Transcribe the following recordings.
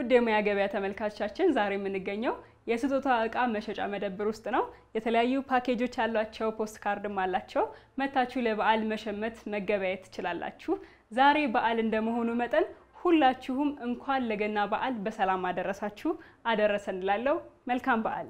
ውድ የሙያ ገበያ ተመልካቾቻችን ዛሬ የምንገኘው የስጦታ እቃ መሸጫ መደብር ውስጥ ነው። የተለያዩ ፓኬጆች ያሏቸው ፖስት ካርድም አላቸው። መታችሁ ለበዓል መሸመት መገበያየት ትችላላችሁ። ዛሬ በዓል እንደመሆኑ መጠን ሁላችሁም እንኳን ለገና በዓል በሰላም አደረሳችሁ አደረሰን እላለሁ። መልካም በዓል።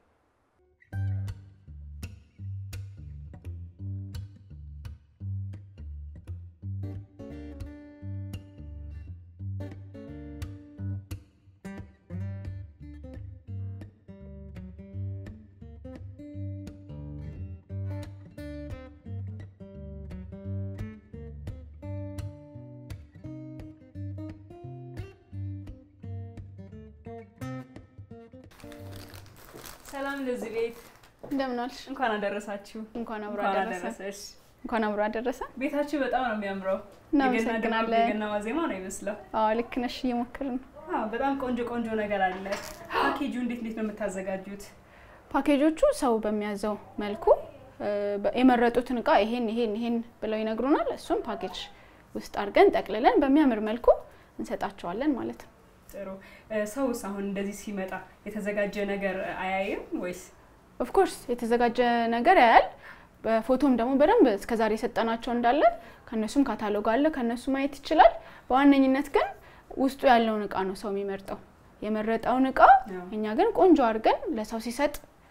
ሰላም ለዚህ ቤት እንደምን ዋልሽ? እንኳን አደረሳችሁ። እንኳን አብሮ እንኳን አደረሰ። አደረሰሽ። እንኳን አብሮ አደረሰ። ቤታችሁ በጣም ነው የሚያምረው። እናመሰግናለን። የገና ድባብ የገና ዋዜማ ነው ይመስለው። አዎ ልክ ነሽ። እየሞከርን ነው። አዎ፣ በጣም ቆንጆ ቆንጆ ነገር አለ። ፓኬጁ እንዴት እንዴት ነው የምታዘጋጁት? ፓኬጆቹ ሰው በሚያዘው መልኩ እ፣ በ- የመረጡትን እቃ ይሄን ይሄን ይሄን ብለው ይነግሩናል። እሱም ፓኬጅ ውስጥ አድርገን ጠቅልለን በሚያምር መልኩ እንሰጣቸዋለን ማለት ነው። ጥሩ። እ፣ ሰውስ አሁን እንደዚህ ሲመጣ የተዘጋጀ ነገር አያይም ወይስ? ኦፍኮርስ የተዘጋጀ ነገር ያያል። በፎቶም ደግሞ በደንብ እስከዛሬ የሰጠናቸው እንዳለ ከነሱም ካታሎግ አለ ከነሱ ማየት ይችላል። በዋነኝነት ግን ውስጡ ያለውን እቃ ነው ሰው የሚመርጠው። የመረጠውን እቃ አዎ። እኛ ግን ቆንጆ አድርገን ለሰው ሲሰጥ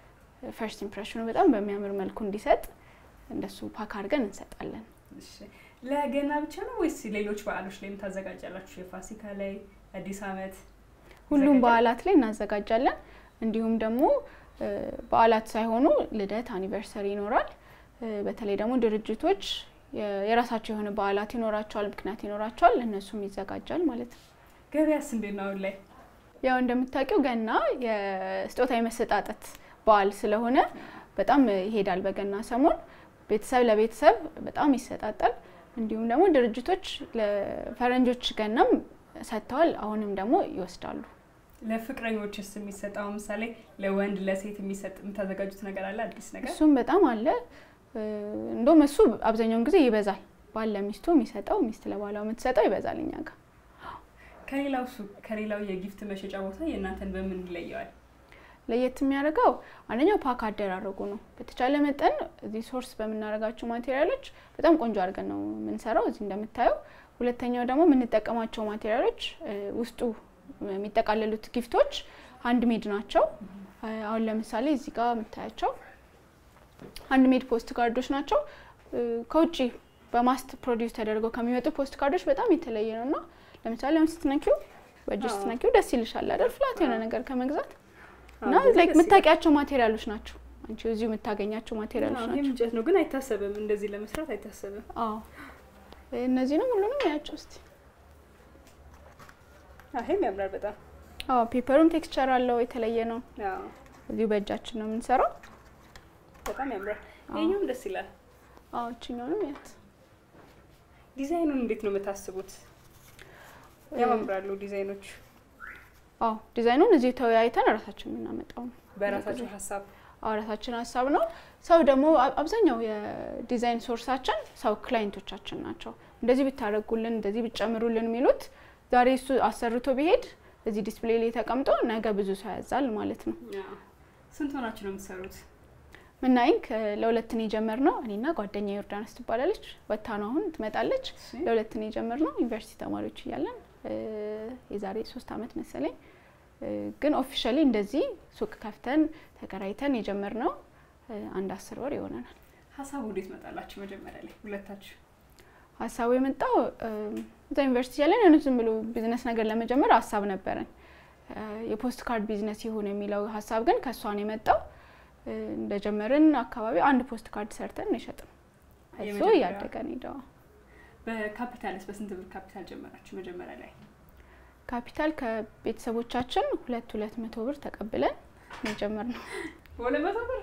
ፈርስት ኢምፕሬሽኑ በጣም በሚያምር መልኩ እንዲሰጥ እንደሱ ፓክ አድርገን እንሰጣለን። እሺ። ለገና ብቻ ነው ወይስ ሌሎች በዓሎች ላይም ታዘጋጃላችሁ? የፋሲካ ላይ፣ አዲስ ዓመት ሁሉም ይዘጋጃል? በዓላት ላይ እናዘጋጃለን። እንዲሁም ደግሞ እ፣ በዓላት ሳይሆኑ ልደት፣ አኒቨርሰሪ ይኖራል። እ፣ በተለይ ደግሞ ድርጅቶች የ- የራሳቸው የሆነ በዓላት ይኖራቸዋል፣ ምክንያት ይኖራቸዋል። እነሱም ይዘጋጃል ማለት ነው። ገበያስ እንዴት ነው አሁን ላይ? ያው እንደምታውቂው ገና የስጦታ የመሰጣጠት በዓል ስለሆነ በጣም ይሄዳል። በገና ሰሞን ቤተሰብ ለቤተሰብ በጣም ይሰጣጣል። እንዲሁም ደግሞ ድርጅቶች ለፈረንጆች ገናም ሰጥተዋል። አሁንም ደግሞ ይወስዳሉ። ለፍቅረኞችስ የሚሰጥ አሁን ምሳሌ ለወንድ ለሴት የሚሰጥ የምታዘጋጁት ነገር አለ? አዲስ ነገር እሱም በጣም አለ። እ፣ እንደውም እሱ አብዛኛውን ጊዜ ይበዛል። ባል ለሚስቱ የሚሰጠው ሚስት ለባሏ የምትሰጠው ይበዛል እኛ ጋር። ከሌላው ሱቅ ከሌላው የጊፍት መሸጫ ቦታ የእናንተን በምን ይለየዋል? ለየት የሚያደርገው አንደኛው ፓክ አደራረጉ ነው። በተቻለ መጠን እዚህ ሶርስ በምናደርጋቸው ማቴሪያሎች በጣም ቆንጆ አድርገን ነው የምንሰራው እዚህ እንደምታየው። ሁለተኛው ደግሞ የምንጠቀማቸው ማቴሪያሎች እ፣ ውስጡ የሚጠቃለሉት ጊፍቶች አንድ ሜድ ናቸው። እ፣ አሁን ለምሳሌ እዚህ ጋር የምታያቸው አንድ ሜድ ፖስት ካርዶች ናቸው። እ፣ ከውጭ በማስት ፕሮዲውስ ተደርገው ከሚመጡ ፖስት ካርዶች በጣም የተለየ ነው እና ለምሳሌ አሁን ስትነኪው በእጅ አዎ። ስትነኪው ደስ ይልሻል አይደል? ፍላት የሆነ ነገር ከመግዛት እና አዎ፣ ላይክ ደስ ይላል። የምታውቂያቸው ማቴሪያሎች ናቸው። አንቺ እዚሁ የምታገኛቸው ማቴሪያሎች አዎ፣ ናቸው። ይህም እንጨት ነው ግን አይታሰብም፣ እንደዚህ ለመስራት አይታሰብም። አዎ እነዚህንም ሁሉንም ያቸው እስቲ። አዎ፣ ይሄም ያምራል በጣም። አዎ ፔፐሩም ቴክስቸር አለው የተለየ ነው። አዎ፣ እዚሁ በእጃችን ነው የምንሰራው። በጣም ያምራል። አዎ። ይሄኛውም ደስ ይላል። አዎ እችኛውንም ያት ዲዛይኑን እንዴት ነው የምታስቡት? ያማምራሉ ዲዛይኖቹ አዎ ዲዛይኑን እዚሁ ተወያይተን ራሳችን የምናመጣው ነው። በራሳቸው ሀሳብ። አዎ ራሳችን ሀሳብ ነው። ሰው ደግሞ አ- አብዛኛው የዲዛይን ሶርሳችን ሰው ክላይንቶቻችን ናቸው። እንደዚህ ብታደርጉልን፣ እንደዚህ ብትጨምሩልን የሚሉት ዛሬ እሱ አሰርቶ ቢሄድ እዚህ ዲስፕሌይ ላይ ተቀምጦ ነገ ብዙ ሰው ያዛል ማለት ነው። አዎ። ስንት ሆናችሁ ነው የምትሰሩት? ምናይንክ ለሁለት ነው የጀመርነው። እኔና ጓደኛ ዮርዳኖስ ትባላለች። ወታ ነው አሁን ትመጣለች። ለሁለት ነው የጀመርነው ዩኒቨርሲቲ ተማሪዎች እያለን እ፣ የዛሬ ሶስት አመት መሰለኝ። እ፣ ግን ኦፊሻሊ እንደዚህ ሱቅ ከፍተን ተከራይተን የጀመርነው እ፣ አንድ አስር ወር ይሆነናል። ሀሳቡ እንዴት መጣላችሁ? መጀመሪያ ላይ ሁለታችሁ ሀሳቡ የመጣው እ፣ እዛ ዩኒቨርሲቲ እያለን የሆነ ዝም ብሎ ቢዝነስ ነገር ለመጀመር ሀሳብ ነበረን። እ፣ የፖስት ካርድ ቢዝነስ ይሁን የሚለው ሀሳብ ግን ከእሷ ነው የመጣው። እ፣ እንደጀመርን አካባቢ አንድ ፖስት ካርድ ሰርተን ነው የሸጥነው። እሱ የመጀመሪያ- እያደገ ነው ሄደዋ በካፒታልስ በስንት ብር ካፒታል ጀመራችሁ መጀመሪያ ላይ? ካፒታል ከቤተሰቦቻችን ሁለት ሁለት መቶ ብር ተቀብለን ነው የጀመርነው። በሁለት መቶ ብር።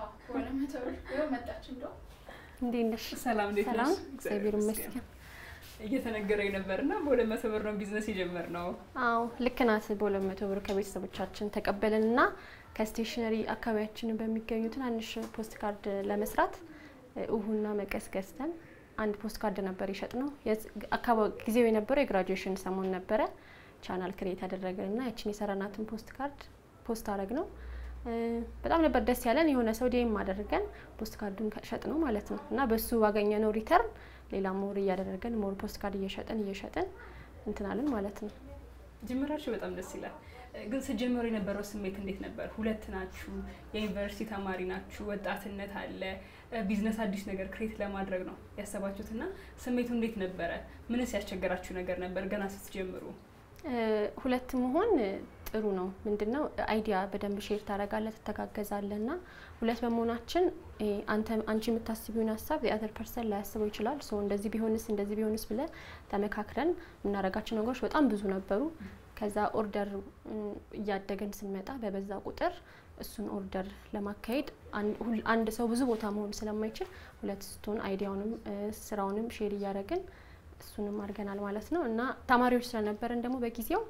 እንዴት ነሽ? ሰላም እንዴት ሰላም፣ ነሽ? እግዚአብሔር ይመስገን። እየተነገረኝ ነበር እና በሁለት መቶ ብር ነው ቢዝነስ የጀመርነው። አዎ ልክ ናት። በሁለት መቶ ብር ከቤተሰቦቻችን ተቀበልን እና ከስቴሽነሪ አካባቢያችን በሚገኙ ትናንሽ ፖስት ካርድ ለመስራት እ፣ እሁና መቀስ ገዝተን አንድ ፖስት ካርድ ነበር የሸጥ ነው። ጊዜው የነበረው የግራጁዌሽን ሰሞን ነበረ። ቻናል ክሬት ያደረግን እና ያችን የሰራናትን ፖስት ካርድ ፖስት አረግ ነው። በጣም ነበር ደስ ያለን። የሆነ ሰው ዴም አደርገን ፖስት ካርዱን ሸጥ ነው ማለት ነው እና በሱ ባገኘ ነው ሪተርን ሌላ ሞር እያደረገን ሞር ፖስት ካርድ እየሸጥን እየሸጥን እንትናልን ማለት ነው። ጅምራችሁ በጣም ደስ ይላል። ግን ስጀምሩ የነበረው ስሜት እንዴት ነበር? ሁለት ናችሁ፣ የዩኒቨርሲቲ ተማሪ ናችሁ፣ ወጣትነት አለ፣ ቢዝነስ አዲስ ነገር ክሬት ለማድረግ ነው ያሰባችሁት እና ስሜቱ እንዴት ነበረ? ምንስ ያስቸገራችሁ ነገር ነበር ገና ስትጀምሩ? ሁለት መሆን ጥሩ ነው። ምንድነው አይዲያ በደንብ ሼር ታደርጋለህ፣ ትተጋገዛለህ እና ሁለት በመሆናችን አንተ አንቺ የምታስቢውን ሀሳብ የአዘር ፐርሰን ላያስበው ይችላል። ሶ እንደዚህ ቢሆንስ እንደዚህ ቢሆንስ ብለ ተመካክረን የምናደርጋቸው ነገሮች በጣም ብዙ ነበሩ። ከዛ ኦርደር እያደገን ስንመጣ በበዛ ቁጥር እሱን ኦርደር ለማካሄድ አንድ ሰው ብዙ ቦታ መሆን ስለማይችል ሁለት ስትሆን አይዲያውንም ስራውንም ሼር እያደረግን እሱንም አድርገናል ማለት ነው እና ተማሪዎች ስለነበረን ደግሞ በጊዜው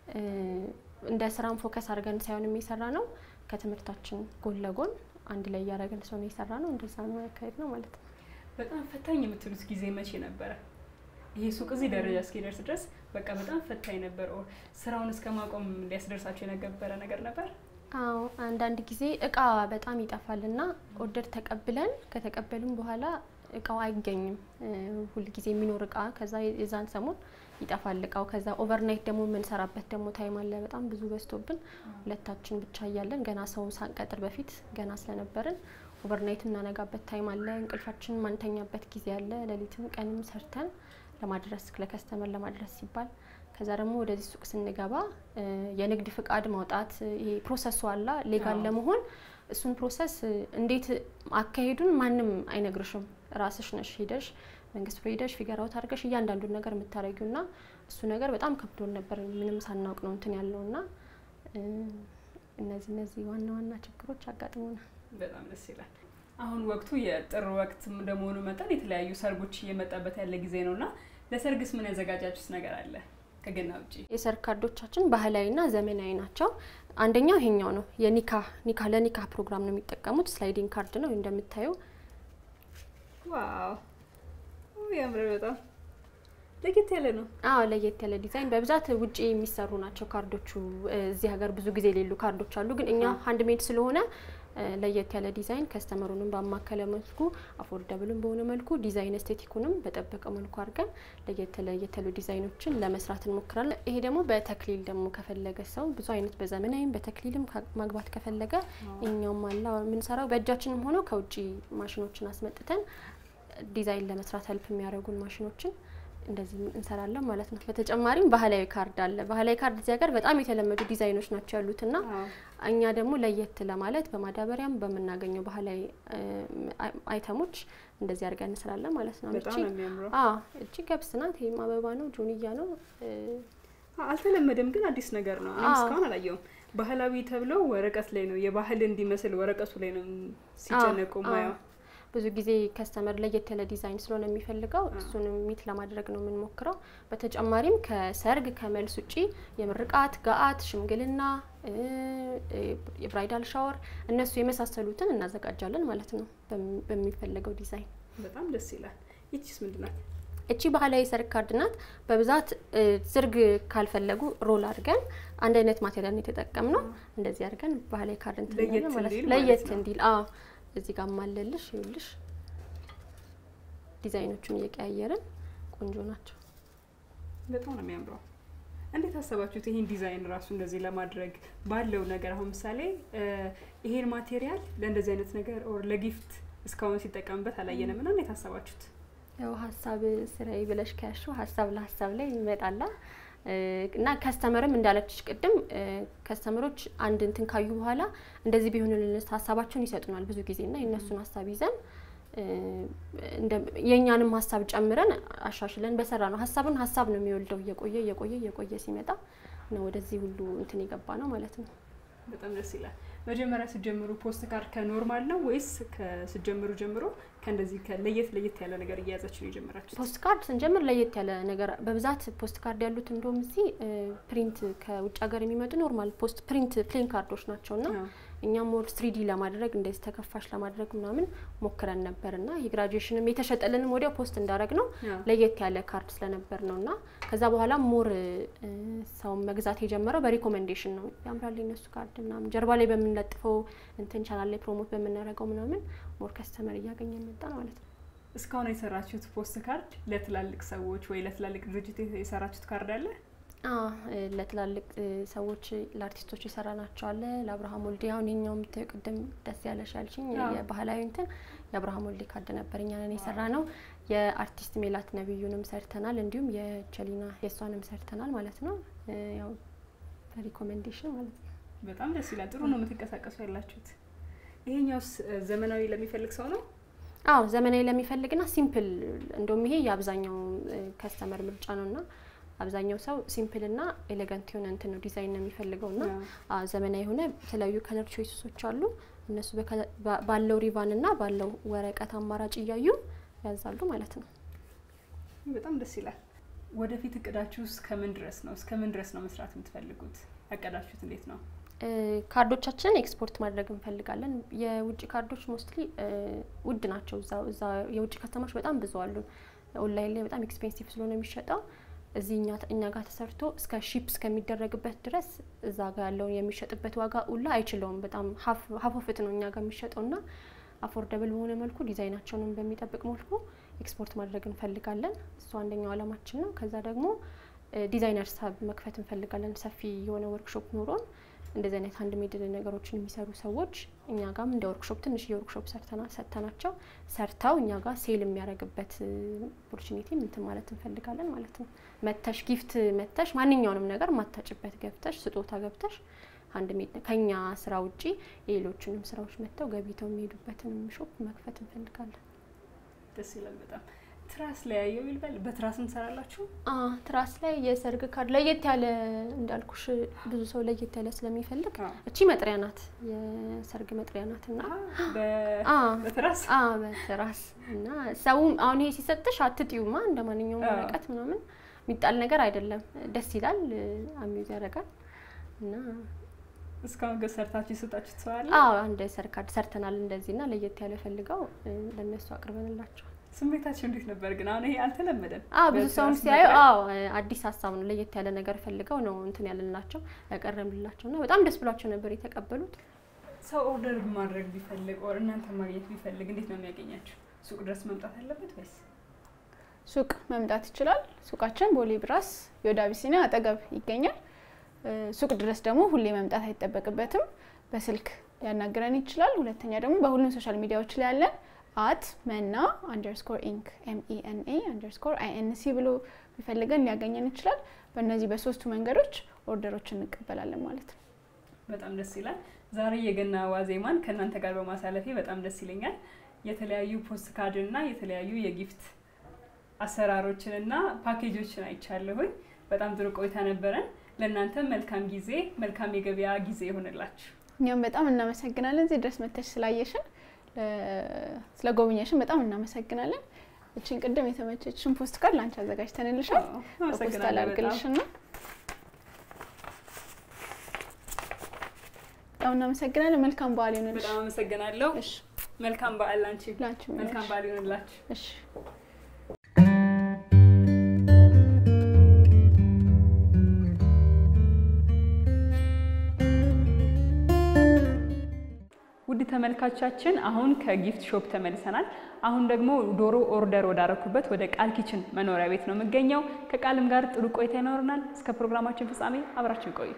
እንደ ስራም ፎከስ አድርገን ሳይሆን የሚሰራ ነው ከትምህርታችን ጎን ለጎን አንድ ላይ እያደረግን ሰው ነው የሰራ ነው። እንደዛ ነው ያካሄድ ነው ማለት ነው። በጣም ፈታኝ የምትሉት ጊዜ መቼ ነበረ? ይሄ ሱቅ እዚህ ደረጃ እስኪደርስ ድረስ በቃ በጣም ፈታኝ ነበር። ኦር ስራውን እስከ ማቆም ሊያስደርሳቸው የነበረ ነገር ነበር? አዎ አንዳንድ ጊዜ እቃ በጣም ይጠፋል እና ኦርደር ተቀብለን ከተቀበሉም በኋላ እቃው አይገኝም። ሁልጊዜ የሚኖር እቃ ከዛ የዛን ሰሞን ይጠፋል እቃው። ከዛ ኦቨርናይት ደግሞ የምንሰራበት ደግሞ ታይም አለ። በጣም ብዙ በዝቶብን ሁለታችን ብቻ እያለን ገና ሰው ሳንቀጥር በፊት ገና ስለነበርን ኦቨርናይት የምናነጋበት ታይም አለ። እንቅልፋችን ማንተኛበት ጊዜ አለ። ሌሊትም ቀንም ሰርተን ለማድረስ ለከስተመር ለማድረስ ሲባል ከዛ ደግሞ ወደዚህ ሱቅ ስንገባ የንግድ ፍቃድ ማውጣት ይሄ ፕሮሰሱ አላ ሌጋል ለመሆን እሱን ፕሮሰስ እንዴት አካሄዱን ማንም አይነግርሽም። ራስሽ ነሽ ሄደሽ መንግስት ፍሬ ሄደሽ ፊገር አውት አድርገሽ እያንዳንዱን ነገር የምታደርጊው ና እሱ ነገር በጣም ከብዶን ነበር። ምንም ሳናውቅ ነው እንትን ያለው ና እነዚህ እነዚህ ዋና ዋና ችግሮች አጋጥሞናል። በጣም ደስ ይላል። አሁን ወቅቱ የጥር ወቅት እንደመሆኑ መጠን የተለያዩ ሰርጎች እየመጣበት ያለ ጊዜ ነው እና ለሰርግስ ምን ያዘጋጃችሁት ነገር አለ? ከገና ውጭ የሰርግ ካርዶቻችን ባህላዊና ዘመናዊ ናቸው። አንደኛው ይሄኛው ነው። የኒካ ኒካ ለኒካ ፕሮግራም ነው የሚጠቀሙት። ስላይዲንግ ካርድ ነው እንደምታየው። ዋው ያምራል በጣም ለየት ያለ ነው። አዎ ለየት ያለ ዲዛይን በብዛት ውጪ የሚሰሩ ናቸው ካርዶቹ። እዚህ ሀገር ብዙ ጊዜ የሌሉ ካርዶች አሉ፣ ግን እኛ ሀንድ ሜድ ስለሆነ ለየት ያለ ዲዛይን ከስተመሩንም ባማከለ መልኩ አፎርደብልም በሆነ መልኩ ዲዛይን ኤስቴቲኩንም በጠበቀ መልኩ አድርገን ለየት ለየት ያሉ ዲዛይኖችን ለመስራት እንሞክራለን። ይሄ ደግሞ በተክሊል ደግሞ ከፈለገ ሰው ብዙ አይነት በዘመናዊም በተክሊልም ማግባት ከፈለገ እኛውም አላ የምንሰራው በእጃችንም ሆነው ከውጭ ማሽኖችን አስመጥተን ዲዛይን ለመስራት ሄልፕ የሚያደርጉን ማሽኖችን እንደዚህ እንሰራለን ማለት ነው። በተጨማሪም ባህላዊ ካርድ አለ። ባህላዊ ካርድ እዚህ ሀገር በጣም የተለመዱ ዲዛይኖች ናቸው ያሉትና እኛ ደግሞ ለየት ለማለት በማዳበሪያም በምናገኘው ባህላዊ አይተሞች እንደዚህ አድርገን እንስራለን ማለት ነው። በጣም ነው የሚያምረው። እቺ ገብስ ናት። ይህም አበባ ነው፣ ጆንያ ነው። አልተለመደም፣ ግን አዲስ ነገር ነው። እኔም እስካሁን አላየውም። ባህላዊ ተብለው ወረቀት ላይ ነው የባህል እንዲመስል ወረቀቱ ላይ ነው ሲጨነቁ ማየው። ብዙ ጊዜ ከስተመር ለየት ያለ ዲዛይን ስለሆነ የሚፈልገው እሱንም ሚት ለማድረግ ነው የምንሞክረው። በተጨማሪም ከሰርግ ከመልስ ውጪ የምርቃት፣ ገአት፣ ሽምግልና፣ የብራይዳል ሻወር እነሱ የመሳሰሉትን እናዘጋጃለን ማለት ነው በሚፈለገው ዲዛይን። በጣም ደስ ይላል። ይቺስ ምንድን ናት? እቺ ባህላዊ ሰርግ ካርድ ናት። በብዛት ዝርግ ካልፈለጉ ሮል አድርገን አንድ አይነት ማቴሪያል የተጠቀምነው እንደዚህ አድርገን ባህላዊ ካርድ እንትን ማለት ለየት እንዲል አዎ እዚህ ጋር ማለልሽ ይኸውልሽ፣ ዲዛይኖቹን እየቀያየርን ቆንጆ ናቸው። በጣም ነው የሚያምረው። እንዴት አሰባችሁት ይሄን ዲዛይን ራሱ እንደዚህ ለማድረግ ባለው ነገር? አሁን ምሳሌ ይሄን ማቴሪያል ለእንደዚህ አይነት ነገር ኦር ለጊፍት እስካሁን ሲጠቀምበት አላየንም እና እንዴት አሰባችሁት? ያው ሀሳብ ስራዬ ብለሽ ከያሽው ሀሳብ ለሀሳብ ላይ ይመጣላ እና ከስተመርም እንዳለችሽ ቅድም ከስተመሮች አንድ እንትን ካዩ በኋላ እንደዚህ ቢሆንልን ሀሳባቸውን ይሰጡናል ብዙ ጊዜ እና የእነሱን ሀሳብ ይዘን የእኛንም ሀሳብ ጨምረን አሻሽለን በሰራ ነው። ሀሳብን ሀሳብ ነው የሚወልደው እየቆየ እየቆየ እየቆየ ሲመጣ ነው ወደዚህ ሁሉ እንትን የገባ ነው ማለት ነው። በጣም ደስ ይላል። መጀመሪያ ስትጀምሩ ፖስት ካርድ ከኖርማል ነው ወይስ ከስትጀምሩ ጀምሮ ከእንደዚህ ለየት ለየት ያለ ነገር እየያዛችሁ ነው የጀመራችሁ? ፖስት ካርድ ስንጀምር ለየት ያለ ነገር በብዛት ፖስት ካርድ ያሉት እንደውም እዚህ ፕሪንት ከውጭ ሀገር የሚመጡ ኖርማል ፖስት ፕሪንት ፕሌን ካርዶች ናቸው እና እኛም ሞር ስሪዲ ለማድረግ እንደዚህ ተከፋሽ ለማድረግ ምናምን ሞክረን ነበር እና የግራጁዌሽንም የተሸጠልንም ወዲያው ፖስት እንዳደረግ ነው ለየት ያለ ካርድ ስለነበር ነው እና ከዛ በኋላ ሞር ሰው መግዛት የጀመረው በሪኮሜንዴሽን ነው። ያምራል የነሱ ካርድ ምናምን ጀርባ ላይ በምንለጥፈው እንትን ቻናል ላይ ፕሮሞት በምናደርገው ምናምን ሞር ከስተመር እያገኘ መጣ ማለት ነው። እስካሁን የሰራችሁት ፖስት ካርድ ለትላልቅ ሰዎች ወይ ለትላልቅ ድርጅት የሰራችሁት ካርድ አለ? ለትላልቅ ሰዎች ለአርቲስቶች የሰራ ናቸው አለ። ለአብርሃም ወልዴ አሁን የኛውም ቅድም ደስ ያለሽ ያልሽኝ የባህላዊ እንትን የአብርሃም ወልዴ ካርድ ነበር እኛ ነን የሰራ ነው። የአርቲስት ሜላት ነብዩንም ሰርተናል፣ እንዲሁም የቸሊና የእሷንም ሰርተናል ማለት ነው። ያው በሪኮሜንዴሽን ማለት ነው። በጣም ደስ ይላል። ጥሩ ነው የምትንቀሳቀሱ ያላችሁት። ይሄኛውስ ዘመናዊ ለሚፈልግ ሰው ነው? አዎ ዘመናዊ ለሚፈልግና ሲምፕል እንደውም ይሄ የአብዛኛው ከስተመር ምርጫ ነው እና አብዛኛው ሰው ሲምፕል እና ኤሌጋንት የሆነ እንትን ነው ዲዛይን ነው የሚፈልገው እና ዘመናዊ የሆነ የተለያዩ ከለር ቾይሶች አሉ። እነሱ ባለው ሪቫን እና ባለው ወረቀት አማራጭ እያዩ ያዛሉ ማለት ነው። በጣም ደስ ይላል። ወደፊት እቅዳችሁ እስከምን ድረስ ነው? እስከምን ድረስ ነው መስራት የምትፈልጉት? ያቀዳችሁት እንዴት ነው? ካርዶቻችንን ኤክስፖርት ማድረግ እንፈልጋለን። የውጭ ካርዶች ሞስትሊ ውድ ናቸው። እዛ የውጭ ከተማዎች በጣም ብዙ አሉ። ኦንላይን ላይ በጣም ኤክስፔንሲቭ ስለሆነ የሚሸጠው እዚህ እኛ ጋር ተሰርቶ እስከ ሺፕ እስከሚደረግበት ድረስ እዛ ጋር ያለውን የሚሸጥበት ዋጋ ሁላ አይችለውም። በጣም ሀፍ ኦፍት ነው እኛ ጋር የሚሸጠው እና አፎርደብል በሆነ መልኩ ዲዛይናቸውንም በሚጠብቅ መልኩ ኤክስፖርት ማድረግ እንፈልጋለን። እሱ አንደኛው አላማችን ነው። ከዛ ደግሞ ዲዛይነር ሳብ መክፈት እንፈልጋለን። ሰፊ የሆነ ወርክሾፕ ኖሮን እንደዚህ አይነት አንድ ሜድ ነገሮችን የሚሰሩ ሰዎች እኛ ጋም እንደ ወርክሾፕ ትንሽ የወርክሾፕ ሰርተናል ሰጥተናቸው ሰርተው እኛ ጋር ሴል የሚያደርግበት ኦፖርቹኒቲ እንትን ማለት እንፈልጋለን ማለት ነው። መተሽ ጊፍት መተሽ ማንኛውንም ነገር ማታጭበት ገብተሽ ስጦታ ገብተሽ አንድ ሜድ ከኛ ስራ ውጪ የሌሎችንም ስራዎች መጥተው ገቢተው የሚሄዱበትንም ሾፕ መክፈት እንፈልጋለን። ደስ ይላል በጣም። ትራስ ላይ ያየው ይልበል በትራስ እንሰራላችሁ? ትራስ ላይ የሰርግ ካርድ ለየት ያለ እንዳልኩሽ ብዙ ሰው ለየት ያለ ስለሚፈልግ እቺ መጥሪያ ናት፣ የሰርግ መጥሪያ ናት እና በትራስ በትራስ እና ሰውም አሁን ይሄ ሲሰጥሽ አትጥዩማ እንደ ማንኛውም ወረቀት ምናምን የሚጣል ነገር አይደለም። ደስ ይላል፣ አሚዝ ያደርጋል እና እስካሁን ግን ሰርታችሁ የሰጣችሁት ሰው አለ? አዎ አንድ ሰርግ ካርድ ሰርተናል እንደዚህ እና ለየት ያለ ፈልገው ለእነሱ አቅርበንላቸዋል። ስሜታቸው እንዴት ነበር ግን? አሁን ይሄ አልተለመደም። አዎ ብዙ ሰውም ሲያዩ አዎ አዲስ ሀሳብ ነው፣ ለየት ያለ ነገር ፈልገው ነው እንትን ያለላቸው ያቀረብንላቸው እና በጣም ደስ ብሏቸው ነበር የተቀበሉት። ሰው ኦርደር ማድረግ ቢፈልግ ኦር እናንተ ማግኘት ቢፈልግ እንዴት ነው የሚያገኛቸው? ሱቅ ድረስ መምጣት አለበት ወይስ? ሱቅ መምጣት ይችላል። ሱቃችን ቦሌ ብራስ የወደ አቢሲኒያ አጠገብ ይገኛል። ሱቅ ድረስ ደግሞ ሁሌ መምጣት አይጠበቅበትም። በስልክ ሊያናግረን ይችላል። ሁለተኛ ደግሞ በሁሉም ሶሻል ሚዲያዎች ላይ ያለን አት መና አንደርስኮር ኢንክ ኤምኢኤንኤ አንደርስኮር አይኤንሲ ብሎ ቢፈልገን ሊያገኘን ይችላል። በእነዚህ በሶስቱ መንገዶች ኦርደሮች እንቀበላለን ማለት ነው። በጣም ደስ ይላል። ዛሬ የገና ዋዜማን ከእናንተ ጋር በማሳለፌ በጣም ደስ ይለኛል። የተለያዩ ፖስት ካርድን እና የተለያዩ የጊፍት አሰራሮችን እና ፓኬጆችን አይቻለሁኝ። በጣም ጥሩ ቆይታ ነበረን። ለእናንተ መልካም ጊዜ፣ መልካም የገበያ ጊዜ ይሆንላችሁ። እኛም በጣም እናመሰግናለን እዚህ ድረስ መተሽ ስላየሽን ስለ ጎብኘሽን በጣም እናመሰግናለን። እችን ቅድም የተመቸችን ፖስት ካርድ ላንቺ አዘጋጅተንልሻል። ፖስት አላርግልሽና በጣም እናመሰግናለን። መልካም በዓል ይሆንልሽ። በጣም አመሰግናለሁ። መልካም በዓል ላንቺ። ላንቺ መልካም በዓል ይሆንላችሁ። እሺ ውድ ተመልካቾቻችን አሁን ከጊፍት ሾፕ ተመልሰናል። አሁን ደግሞ ዶሮ ኦርደር ወዳረኩበት ወደ ቃል ኪችን መኖሪያ ቤት ነው የምገኘው። ከቃልም ጋር ጥሩ ቆይታ ይኖረናል። እስከ ፕሮግራማችን ፍጻሜ አብራችን ቆዩ።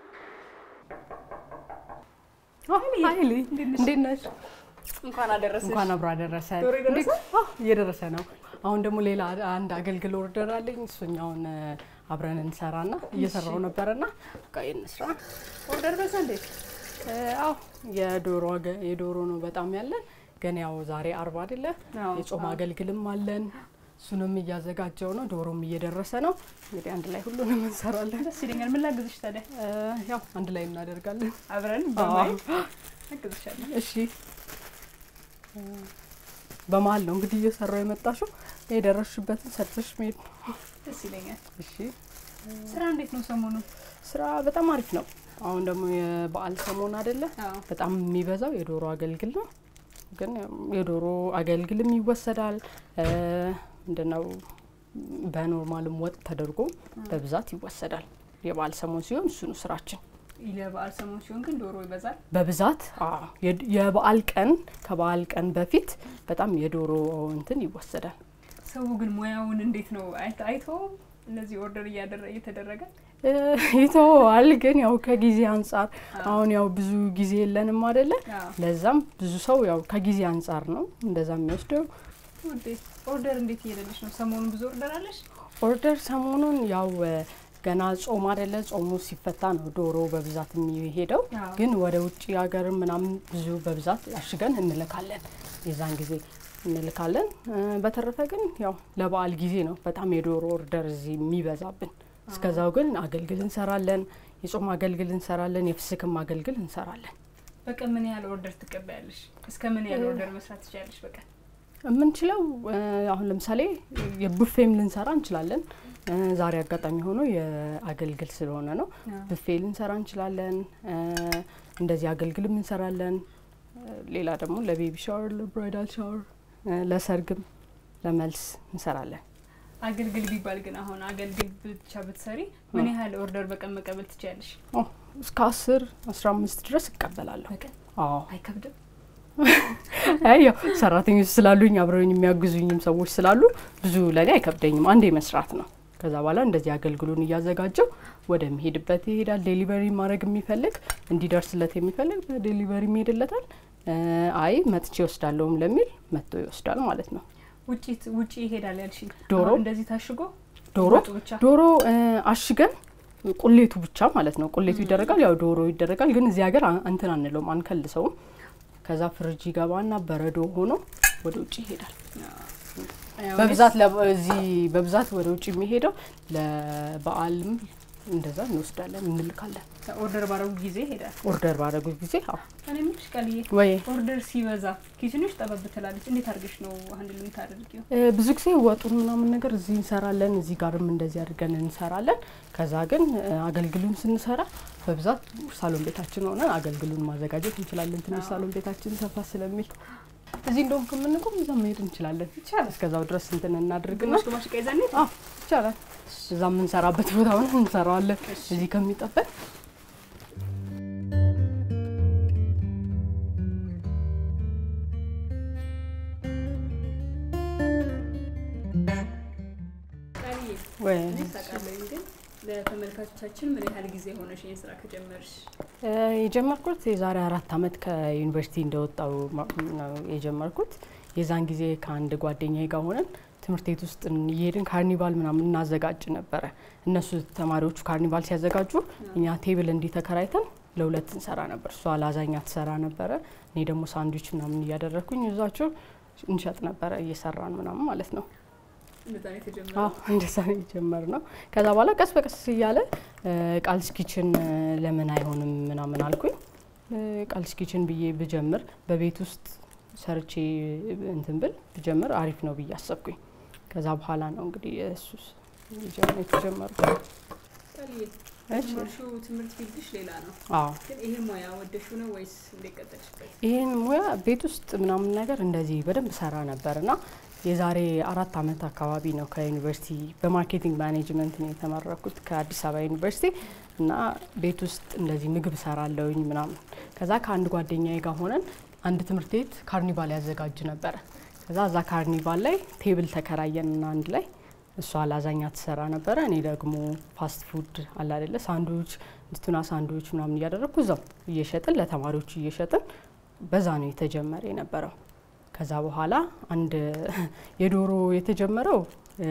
ሀይሊ እንዴት ነሽ? እንኳን አደረሰሽ። እንኳን አብሮ አደረሰ። ዶሮ የደረሰ? እየደረሰ ነው። አሁን ደግሞ ሌላ አንድ አገልግል ኦርደር አለኝ። እሱኛውን አብረን እንሰራና እየሰራው ነበረና በቃ እንስራ። ኦርደር በዛ እንዴ? አዎ የዶሮ ዋገ- የዶሮ ነው በጣም ያለን። ግን ያው ዛሬ አርብ አይደለ? አዎ። የጾም አገልግልም አለን። እሱንም እያዘጋጀው ነው። ዶሮም እየደረሰ ነው። እንግዲህ አንድ ላይ ሁሉንም እንሰራለን። ደስ ይለኛል። ምን ላግዝሽ ታዲያ? እ፣ ያው አንድ ላይ እናደርጋለን። አብረን በማየት አግዝሻለሁ። እሺ እ፣ በመሀል ነው እንግዲህ እየሰራው የመጣሽው። የደረስሽበትን ሰርተሽ መሄድ ነው። ደስ ይለኛል። እሺ ስራ እንዴት ነው ሰሞኑን? ስራ በጣም አሪፍ ነው። አሁን ደግሞ የበዓል ሰሞን አይደለ? አዎ። በጣም የሚበዛው የዶሮ አገልግል ነው። ግን የዶሮ አገልግልም ይወሰዳል። እ፣ ምንድነው በኖርማልም ወጥ ተደርጎ በብዛት ይወሰዳል። የበዓል ሰሞን ሲሆን እሱ ነው ስራችን ለበዓል ሰሞን ሲሆን ግን ዶሮ ይበዛል። በብዛት አዎ። የድ- የበዓል ቀን ከበዓል ቀን በፊት በጣም የዶሮ እንትን ይወሰዳል። ሰው ግን ሙያውን እንዴት ነው አይተ- አይተውም? እነዚህ ኦርደር እያደረ- እየተደረገ እ፣ ይተወዋል ግን ያው ከጊዜ አንጻር አሁን ያው ብዙ ጊዜ የለንም አይደለ? አዎ። ለዛም ብዙ ሰው ያው ከጊዜ አንጻር ነው እንደዛ የሚወስደው። ውዴ ኦርደር እንዴት እየሄደልሽ ነው? ሰሞኑን ብዙ ኦርደር አለሽ? ኦርደር ሰሞኑን ያው እ፣ ገና ጾም አይደለ? ጾሙ ሲፈታ ነው ዶሮ በብዛት የሚሄደው። አዎ። ግን ወደ ውጭ ሀገር ምናምን ብዙ በብዛት አሽገን እንልካለን። የዛን ጊዜ እንልካለን። እ፣ በተረፈ ግን ያው ለበዓል ጊዜ ነው በጣም የዶሮ ኦርደር እዚህ የሚበዛብን። እስከዛው ግን አገልግል እንሰራለን። የጾም አገልግል እንሰራለን። የፍስክም አገልግል እንሰራለን። በቀን ምን ያህል ኦርደር ትቀበያለሽ? እስከ ምን ያህል ኦርደር መስራት ትችላለሽ በቀን? የምንችለው እ፣ አሁን ለምሳሌ የቡፌም ልንሰራ እንችላለን። እ፣ ዛሬ አጋጣሚ ሆኖ የአገልግል ስለሆነ ነው። ብፌ ልንሰራ እንችላለን። እ፣ እንደዚህ አገልግልም እንሰራለን። እ፣ ሌላ ደግሞ ለቤቢ ሻወር፣ ለብራይዳል ሻወር፣ እ፣ ለሰርግም ለመልስ እንሰራለን። አገልግል ቢባል ግን አሁን አገልግል ብቻ ብትሰሪ ምን ያህል ኦርደር በቀን መቀበል ትችላለሽ? ኦ፣ እስከ አስር አስራ አምስት ድረስ እቀበላለሁ። በቀን አዎ አይከብድም? አይ ያው ሰራተኞች ስላሉኝ አብረውኝ የሚያግዙኝም ሰዎች ስላሉ ብዙ ለእኔ አይከብደኝም። አንዴ መስራት ነው። ከዛ በኋላ እንደዚህ አገልግሉን እያዘጋጀው ወደሚሄድበት ይሄዳል። ዴሊቨሪ ማድረግ የሚፈልግ እንዲደርስለት የሚፈልግ በዴሊቨሪ ይሄድለታል። እ፣ አይ መጥቼ ይወስዳለሁም ለሚል መጥቶ ይወስዳል ማለት ነው። ውጪ ውጪ ይሄዳል ያልሽኝ ዶሮ? አሁን እንደዚህ ታሽጎ ዶሮ ወጡ ብቻ ዶሮ እ፣ አሽገን ቁሌቱ ብቻ ማለት ነው። ቁሌቱ ይደረጋል፣ ያው ዶሮ ይደረጋል። ግን እዚህ ሀገር አ- እንትን አንለውም፣ አንከልሰውም። ከዛ ፍሪጅ ይገባና በረዶ ሆኖ ወደ ውጭ ይሄዳል። ያው በብዛት ለ- እዚህ በብዛት ወደ ውጭ የሚሄደው ለበዓልም እንደዛ እንወስዳለን እንልካለን። ኦርደር ባረጉ ጊዜ ይሄዳል። ኦርደር ባደረጉ ጊዜ አዎ። እኔ የምልሽ ቃልዬ ወይ ኦርደር ሲበዛ ኪችንሽ ጠበብ ትላለች። እንዴት አድርገሽ ነው አንድ የምታደርጊው? እ፣ ብዙ ጊዜ ወጡን ምናምን ነገር እዚህ እንሰራለን፣ እዚህ ጋርም እንደዚህ አድርገን እንሰራለን። ከዛ ግን እ፣ አገልግሉን ስንሰራ በብዛት ሳሎን ቤታችን ሆነን አገልግሉን ማዘጋጀት እንችላለን። ትንሽ ሳሎን ቤታችን ሰፋ ስለሚል እዚህ እንደውም ከምንቆም እዛ መሄድ እንችላለን። ይቻላል። እስከዛው ድረስ እንትን እናድርግና ግማሽ ግማሽ ዕቃ ይዘን እንሂድ? አዎ ይቻላል። እዛ የምንሰራበት ቦታ ሆነን እንሰራዋለን። እዚህ ከሚጠበቅ ቃልዬ ወይ እኔ ታውቃለሁ ግን ለተመልካቾቻችን ምን ያህል ጊዜ ሆነሽ ይህን ስራ ከጀመርሽ? እ፣ የጀመርኩት የዛሬ አራት አመት ከዩኒቨርሲቲ እንደወጣው ማ- ነው የጀመርኩት። የዛን ጊዜ ከአንድ ጓደኛዬ ጋር ሆነን ትምህርት ቤት ውስጥ እየሄድን ካርኒቫል ምናምን እናዘጋጅ ነበረ። እነሱ ተማሪዎቹ ካርኒቫል ሲያዘጋጁ እኛ ቴብል እንዲህ ተከራይተን ለሁለት እንሰራ ነበር። እሷ ላዛኛ ትሰራ ነበረ፣ እኔ ደግሞ ሳንድዊች ምናምን እያደረግኩኝ እዛቸው እንሸጥ ነበረ እየሰራን ምናምን ማለት ነው። እንደዛ ነው የተጀመረው። አዎ እንደዛ ነው የጀመርነው። ከዛ በኋላ ቀስ በቀስ እያለ እ፣ ቃልስ ኪችን እ፣ ለምን አይሆንም ምናምን አልኩኝ። እ፣ ቃልስ ኪችን ብዬ ብጀምር በቤት ውስጥ ሰርቼ እንትን ብል ብጀምር አሪፍ ነው ብዬ አሰብኩኝ። ከዛ በኋላ ነው እንግዲህ እሱ የተጀመሩት። ቃልዬ እሺ። የተማርሽው ትምህርት ፊልድሽ ሌላ ነው፣ አዎ ግን ይሄ ሙያ ወደሽው ነው ወይስ እንዴት ቀጠልሽበት? ይህን ሙያ ቤት ውስጥ ምናምን ነገር እንደዚህ በደንብ ሰራ ነበር እና የዛሬ አራት አመት አካባቢ ነው ከዩኒቨርሲቲ በማርኬቲንግ ማኔጅመንት ነው የተመረኩት ከአዲስ አበባ ዩኒቨርሲቲ እና ቤት ውስጥ እንደዚህ ምግብ ሰራለውኝ ምናምን። ከዛ ከአንድ ጓደኛዬ ጋር ሆነን አንድ ትምህርት ቤት ካርኒቫል ያዘጋጅ ነበረ። ከዛ እዛ ካርኒቫል ላይ ቴብል ተከራየንና አንድ ላይ እሷ ላዛኛ ትሰራ ነበረ፣ እኔ ደግሞ ፋስት ፉድ አለ አይደለ ሳንድዊች፣ ቱና ሳንድዊች ምናምን እያደረግኩ እዛው እየሸጥን ለተማሪዎቹ እየሸጥን በዛ ነው የተጀመረ የነበረው። ከዛ በኋላ አንድ የዶሮ የተጀመረው እ፣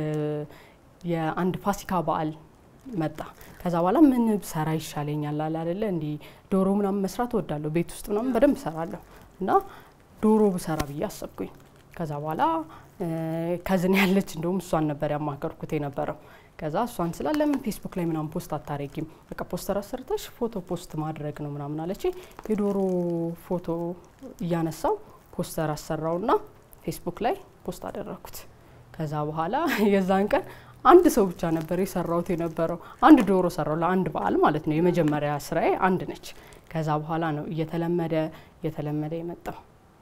የአንድ ፋሲካ በዓል መጣ። ከዛ በኋላ ምን ብሰራ ይሻለኛል አለ አይደለ እንዲህ ዶሮ ምናምን መስራት እወዳለሁ፣ ቤት ውስጥ ምናምን በደንብ እሰራለሁ እና ዶሮ ብሰራ ብዬ አሰብኩኝ። ከዛ በኋላ እ፣ ከዝን ያለች እንደውም እሷን ነበር ያማከርኩት የነበረው። ከዛ እሷን ስላ ለምን ፌስቡክ ላይ ምናምን ፖስት አታረጊም? በቃ ፖስተር አሰርተሽ ፎቶ ፖስት ማድረግ ነው ምናምን አለች። የዶሮ ፎቶ እያነሳው ፖስተር አሰራውና ፌስቡክ ላይ ፖስት አደረኩት። ከዛ በኋላ የዛን ቀን አንድ ሰው ብቻ ነበር የሰራሁት የነበረው። አንድ ዶሮ ሰራው ለአንድ በዓል ማለት ነው። የመጀመሪያ ስራዬ አንድ ነች። ከዛ በኋላ ነው እየተለመደ እየተለመደ የመጣው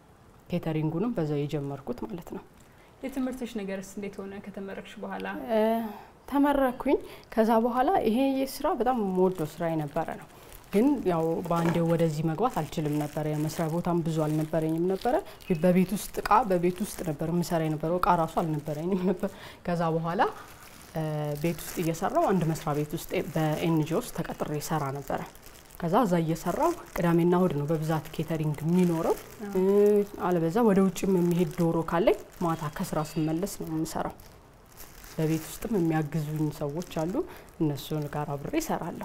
ኬተሪንጉንም በዛው የጀመርኩት ማለት ነው። የትምህርትሽ ነገርስ እንዴት ሆነ ከተመረቅሽ በኋላ? እ፣ ተመረኩኝ። ከዛ በኋላ ይሄ ስራ በጣም የምወደው ስራ የነበረ ነው። ግን ያው በአንዴው ወደዚህ መግባት አልችልም ነበረ። የመስሪያ ቦታም ብዙ አልነበረኝም ነበረ። በቤት ውስጥ እቃ በቤት ውስጥ ነበር የምሰራ የነበረው። እቃ ራሱ አልነበረኝም ነበር። ከዛ በኋላ እ፣ ቤት ውስጥ እየሰራው አንድ መስሪያ ቤት ውስጥ በኤንጂኦ ውስጥ ተቀጥሬ ሰራ ነበረ። ከዛ እዛ እየሰራው ቅዳሜና እሁድ ነው በብዛት ኬተሪንግ የሚኖረው። እ፣ አለበዛ ወደ ውጭም የሚሄድ ዶሮ ካለኝ ማታ ከስራ ስመለስ ነው የምሰራው። በቤት ውስጥም የሚያግዙኝ ሰዎች አሉ። እነሱን ጋር አብሬ እሰራለሁ።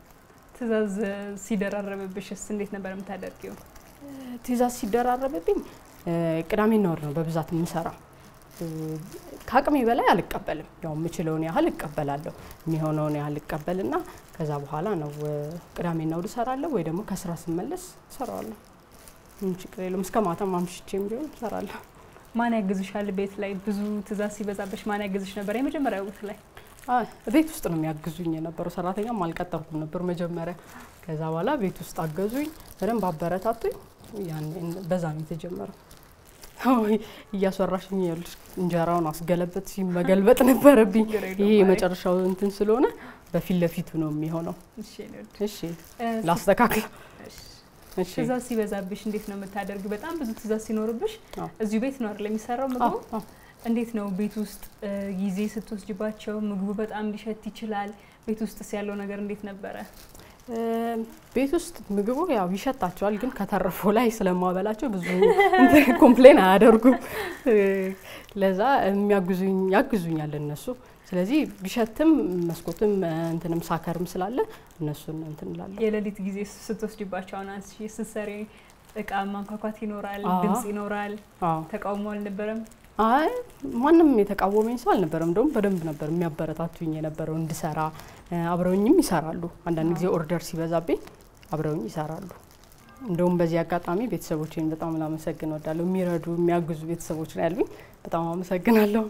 ትዕዛዝ ሲደራረብብሽስ እንዴት ነበር የምታደርጊው? ትዕዛዝ ሲደራረብብኝ እ፣ ቅዳሜና እሁድ ነው በብዛት የምሰራው። እ፣ ከአቅሜ በላይ አልቀበልም። ያው የምችለውን ያህል እቀበላለሁ። የሚሆነውን ያህል እቀበልና ከዛ በኋላ ነው እ፣ ቅዳሜና እሁድ እሰራለሁ ወይ ደግሞ ከስራ ስመለስ እሰራዋለሁ። ምንም ችግር የለውም። እስከ ማታ ማምሽቼም ቢሆን እሰራለሁ። ማን ያግዝሻል? ቤት ላይ ብዙ ትዕዛዝ ሲበዛብሽ ማን ያግዝሽ ነበር? የመጀመሪያው ወቅት ላይ አይ፣ ቤት ውስጥ ነው የሚያግዙኝ የነበረው። ሰራተኛም አልቀጠርኩም ነበር መጀመሪያ። ከዛ በኋላ ቤት ውስጥ አገዙኝ፣ በደንብ አበረታቱኝ። ያን በዛ ነው የተጀመረው። አይ፣ እያስወራሽኝ ያሉሽ እንጀራውን አስገለበት መገልበጥ ነበረብኝ። ችግር የለውም። ይሄ አይ፣ የመጨረሻው እንትን ስለሆነ በፊት ለፊቱ ነው የሚሆነው። እሺ ነው። እሺ እ፣ ላስተካክል። እሺ። እሺ ትዕዛዝ ሲበዛብሽ እንዴት ነው የምታደርጊው? በጣም ብዙ ትዕዛዝ ሲኖርብሽ አዎ። እዚሁ ቤት ነው አይደል የሚሰራው ምግቡ? አዎ፣ አዎ። እንዴት ነው ቤት ውስጥ እ፣ ጊዜ ስትወስጅባቸው ምግቡ በጣም ሊሸት ይችላል። ቤት ውስጥስ ያለው ነገር እንዴት ነበረ? እ፣ ቤት ውስጥ ምግቡ ያው ይሸታቸዋል፣ ግን ከተረፈው ላይ ስለማበላቸው ብዙ ኮምፕሌን አያደርጉም። እ፣ ለዛ የሚያግዙኝ ያግዙኛል እነሱ። ስለዚህ ቢሸትም መስኮትም እ፣ እንትንም ሳከርም ስላለ እነሱን እንትን እላለሁ። የሌሊት ጊዜ ስትወስጅባቸው አሁን አንቺ ስትሰሪ እቃ ማንኳኳት ይኖራል፣ አዎ። ድምጽ ይኖራል። አዎ። ተቃውሞ አልነበረም? አይ ማንም የተቃወመኝ ሰው አልነበረም። እንደውም በደንብ ነበር የሚያበረታቱኝ የነበረው እንድሰራ። እ፣ አብረውኝም ይሰራሉ። አንዳንድ ጊዜ ኦርደር ሲበዛብኝ አብረውኝ ይሰራሉ። እንደውም በዚህ አጋጣሚ ቤተሰቦቼን በጣም ላመሰግን እወዳለሁ። የሚረዱ የሚያግዙ ቤተሰቦች ነው ያሉኝ። በጣም አመሰግናለሁ።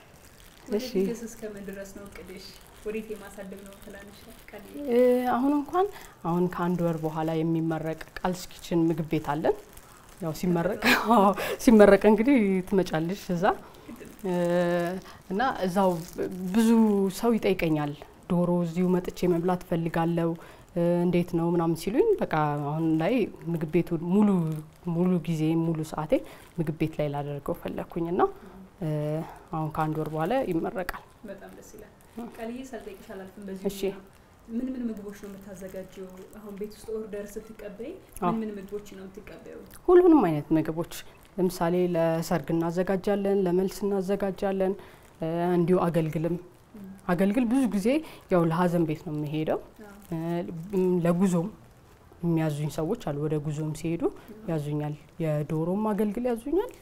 እሺ ወደፊትስ እስከምን ድረስ ነው እቅድሽ? ወዴት የማሳደግ ነው ትላለሽ? ቀን እ፣ አሁን እንኳን አሁን ከአንድ ወር በኋላ የሚመረቅ ቃልስ ኪችን ምግብ ቤት አለን። ያው ሲመረቅ አዎ፣ ሲመረቅ እንግዲህ ትመጫለሽ እዛ እ፣ እና እዛው ብዙ ሰው ይጠይቀኛል። ዶሮ እዚሁ መጥቼ መብላት እፈልጋለሁ እ፣ እንዴት ነው ምናምን ሲሉኝ በቃ አሁን ላይ ምግብ ቤቱ ሙሉ ሙሉ ጊዜ ሙሉ ሰዓቴ ምግብ ቤት ላይ ላደርገው ፈለግኩኝ እና እ፣ አሁን ከአንድ ወር በኋላ ይመረቃል። በጣም ደስ ይላል። ቃልዬ ሳልጠይቅሽ አላልፍም። በዚህ እሺ። ምን ምን ምግቦች ነው የምታዘጋጀው? አሁን ቤት ውስጥ ኦርደር ስትቀበይ አዎ። ምን ምን ምግቦች ነው የምትቀበዩ? ሁሉንም አይነት ምግቦች ለምሳሌ ለሰርግ እናዘጋጃለን፣ ለመልስ እናዘጋጃለን። እ፣ እንዲሁ አገልግልም አገልግል ብዙ ጊዜ ያው ለሀዘን ቤት ነው የሚሄደው። እ፣ ም፣ ለጉዞም የሚያዙኝ ሰዎች አሉ። ወደ ጉዞም ሲሄዱ ያዙኛል። የዶሮም አገልግል ያዙኛል፣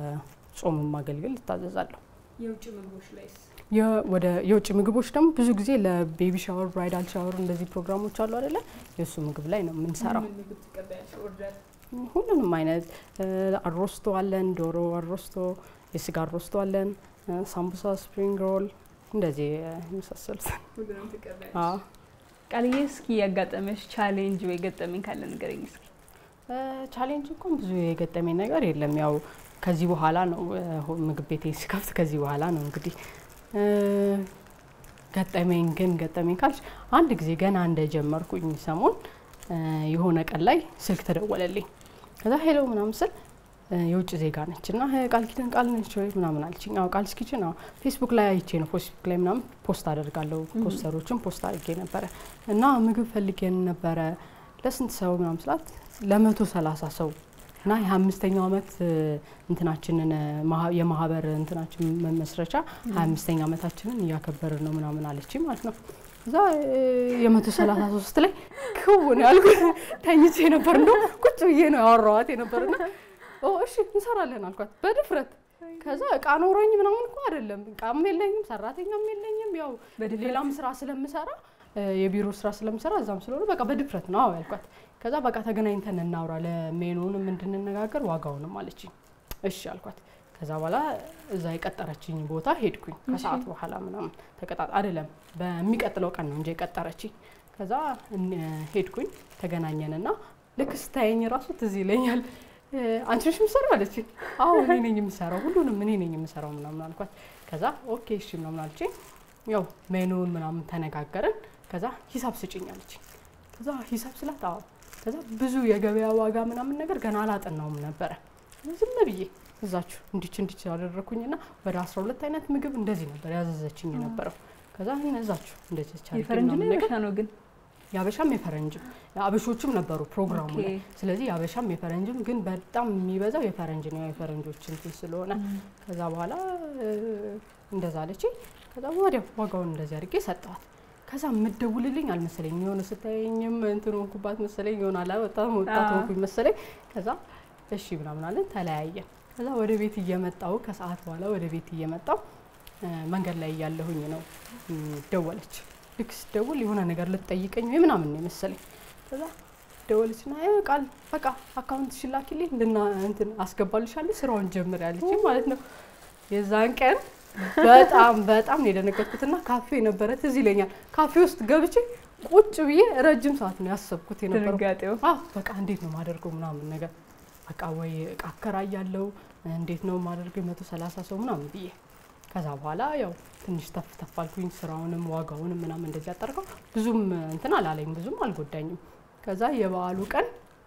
የጾምም አገልግል እታዘዛለሁ። የውጭ ምግቦች ላይስ? የ- ወደ የውጭ ምግቦች ደግሞ ብዙ ጊዜ ለቤቢ ሻወር፣ ብራይዳል ሻወር እንደዚህ ፕሮግራሞች አሉ አይደለ? የእሱ ምግብ ላይ ነው የምንሰራው። ምን ምግብ ትቀበያለሽ ኦርደር? ሁሉንም አይነት እ፣ አሮስቶ አለን፣ ዶሮ አሮስቶ፣ የስጋ አሮስቶ አለን፣ እ፣ ሳምቡሳ፣ ስፕሪንግ ሮል እንደዚህ እ፣ የመሳሰሉት። ሁሉንም ትቀበያለሽ? አዎ። ቃልዬ እስኪ ያጋጠመሽ ቻሌንጅ ወይ ገጠመኝ ካለ ንገረኝ እስኪ። እ፣ ቻሌንጅ እንኳን ብዙ የገጠመኝ ነገር የለም። ያው ከዚህ በኋላ ነው እ፣ ሆ- ምግብ ቤቴ ስከፍት ከዚህ በኋላ ነው እንግዲህ እ፣ ገጠመኝ ግን ገጠመኝ ካልሽ አንድ ጊዜ ገና እንደጀመርኩኝ ሰሞን እ፣ የሆነ ቀን ላይ ስልክ ተደወለልኝ። ከዛ ሄሎ ምናምን ስል እ፣ የውጭ ዜጋ ነች እና "እ፣ ቃል ኪዳን ቃል ነች ወይ ምናምን አለችኝ። አዎ ቃል ኪችን አዎ ፌስቡክ ላይ አይቼ ነው ፌስቡክ ላይ ምናምን ፖስት አደርጋለሁ ፖስተሮችን ፖስት አድርጌ ነበረ እና ምግብ ፈልጌን ነበረ ለስንት ሰው ምናምን ስላት ለመቶ ሰላሳ ሰው እና የአምስተኛው ዓመት እ፣ እንትናችንን እ፣ ማህ- የማህበር እንትናችን መመስረቻ ሀያ አምስተኛ ዓመታችንን እያከበርን ነው ምናምን አለች ማለት ነው። እዛ እ፣ የመቶ ሰላሳ ሶስት ላይ ክውን ያልኩት ተኝቼ ነበር። እንደ ቁጭ ብዬ ነው ያወራኋት የነበርና ኦ እሺ እንሰራለን አልኳት በድፍረት። ከዛ እቃ ኖሮኝ ምናምን እኮ አይደለም እቃም የለኝም ሰራተኛም የለኝም ያው በድፍረት? ሌላም ስራ ስለምሰራ እ፣ የቢሮ ስራ ስለምሰራ እዛም ስለሆነ በቃ በድፍረት ነው አዎ ያልኳት። ከዛ በቃ ተገናኝተን እናውራ ለሜኑንም እንድንነጋገር ዋጋውንም አለችኝ። እሺ አልኳት። ከዛ በኋላ እዛ የቀጠረችኝ ቦታ ሄድኩኝ። ከሰዓት በኋላ ምናምን ተቀጣ አይደለም በሚቀጥለው ቀን ነው እንጂ የቀጠረችኝ። ከዛ እን- ሄድኩኝ ተገናኘንና ልክ ስታየኝ ራሱ ትዝ ይለኛል። እ፣ አንቺ ነሽ የምትሰራው አለችኝ። አዎ እኔ ነኝ የምሰራው፣ ሁሉንም እኔ ነኝ የምሰራው ምናምን አልኳት። ከዛ ኦኬ እሺ ምናምን አለችኝ። ያው ሜኑን ምናምን ተነጋገርን። ከዛ ሂሳብ ስጭኝ አለችኝ። ከዛ ሂሳብ ስላት አዎ። ከዛ ብዙ የገበያ ዋጋ ምናምን ነገር ገና አላጠናውም ነበረ። ዝም ብዬ እዛችሁ እንዲች እንዲች ያደረኩኝና ወደ አስራ ሁለት አይነት ምግብ እንደዚህ ነበር ያዘዘችኝ የነበረው። ከዛ እዛችሁ እንደዚህ አድርጌ የፈረንጅ ነው ምናምን ነገር የበሻ ነው ግን የአበሻም የፈረንጅም አበሾችም ነበሩ ፕሮግራሙ ኦኬ። ላይ። ስለዚህ የአበሻም የፈረንጅም ግን በጣም የሚበዛው የፈረንጅ ነው የፈረንጆች እንትን ስለሆነ ከዛ በኋላ እ፣ እንደዛ አለች። ከዛ ወዲያው ዋጋውን እንደዚህ አድርጌ ሰጠዋት። ከዛ የምትደውልልኝ አልመሰለኝ የሆነ ስታየኝም እንትን ሆንኩባት መሰለኝ የሆነ አላ በጣም ወጣት አዎ። ሆንኩኝ መሰለኝ። ከዛ እሺ ምናምን አለን ተለያየን። ከዛ ወደ ቤት እየመጣው ከሰዓት በኋላ ወደ ቤት እየመጣው እ፣ መንገድ ላይ እያለሁኝ ነው እ፣ ደወለች። ልክ ስደውል የሆነ ነገር ልትጠይቀኝ ወይ ምናምን ነው የመሰለኝ። ከዛ ደወለች ና ቃል በቃ አካውንት ሽላኪልኝ እንድና እንትን አስገባልሻለሁ ስራውን ጀምር ያለች ማለት ነው። የዛን ቀን በጣም በጣም ነው የደነገጥኩትና ካፌ ነበረ ትዝ ይለኛል። ካፌ ውስጥ ገብቼ ቁጭ ብዬ ረጅም ሰዓት ነው ያሰብኩት የነበረው። ድንጋጤው አዎ በቃ እንዴት ነው ማደርገው ምናምን ነገር በቃ ወይ እቃ አከራያለሁ እንዴት ነው ማደርገው የመቶ ሰላሳ ሰው ምናምን ብዬ ከዛ በኋላ ያው ትንሽ ተፍ ተፍ አልኩኝ። ስራውንም ዋጋውንም ምናምን እንደዚህ አጠርቀው ብዙም እንትን አላለኝ ብዙም አልጎዳኝም። ከዛ የበዓሉ ቀን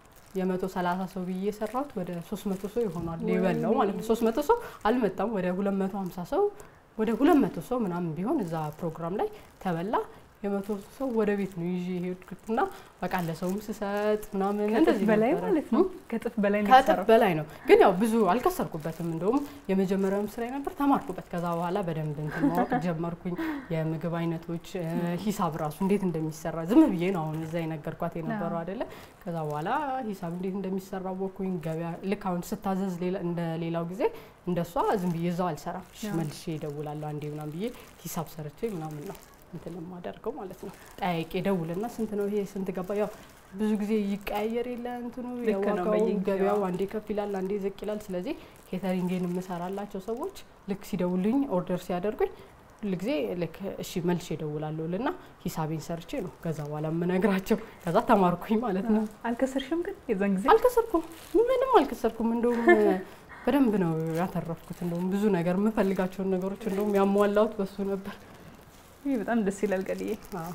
የመቶ ሰላሳ ሰው ብዬ የሰራሁት ወደ ሶስት መቶ ሰው ይሆናል የበላው ማለት ነው። ሶስት መቶ ሰው አልመጣም። ወደ ሁለት መቶ ሀምሳ ሰው ወደ ሁለት መቶ ሰው ምናምን ቢሆን እዛ ፕሮግራም ላይ ተበላ። የመቶ ሰው ወደ ቤት ነው ይዤ የሄድኩትና በቃ ለሰውም ስሰጥ ምናምን ከጥፍ እንደዚህ በላይ ነበረ። ማለት ነው። ከጥፍ በላይ ነው ከእጥፍ የተሰራው። በላይ ነው። ግን ያው ብዙ አልከሰርኩበትም። እንደውም የመጀመሪያውም ስራ ነበር ተማርኩበት። ከዛ በኋላ በደንብ እንትን ማወቅ ጀመርኩኝ። የምግብ አይነቶች እ፣ ሂሳብ ራሱ እንዴት እንደሚሰራ ዝም ብዬ ነው አሁን እዛ የነገርኳት የነበረው አይደለ። ከዛ በኋላ ሂሳብ እንዴት እንደሚሰራ ወኩኝ። ገበያ ልክ አሁን ስታዘዝ ሌላ- እንደ ሌላው ጊዜ እንደሷ ዝም ብዬ እዛው አልሰራም። እሺ አዎ። መልሼ እደውላለሁ አንዴ ምናምን ብዬ ሂሳብ ሰርቼ ምናምን ነው እንትን የማደርገው ማለት ነው። ጠያቄ ደውልና ስንት ነው ይሄ ስንት ገባ ያው ብዙ ጊዜ ይቀያየር የለ እንትኑ ልክ ነው፣ የዋጋው በየጊዜው። ገበያው አንዴ ከፍ ይላል፣ አንዴ ዝቅ ይላል። ስለዚህ ኬተሪንግን የምሰራላቸው ሰዎች ልክ ሲደውልኝ ኦርደር ሲያደርጉኝ ሁል ጊዜ ልክ እሺ መልሼ እደውላለሁ ልና ሂሳቤን ሰርቼ ነው ከዛ በኋላ የምነግራቸው። ከዛ ተማርኩኝ ማለት ነው። አልከሰርሽም ግን የዛን ጊዜ አልከሰርኩም፣ ምንም አልከሰርኩም። እንደውም በደንብ ነው ያተረፍኩት። እንደውም ብዙ ነገር የምፈልጋቸውን ነገሮች እንደውም ያሟላሁት በሱ ነበር። ይህ በጣም ደስ ይላል። ቀልዬ አዎ።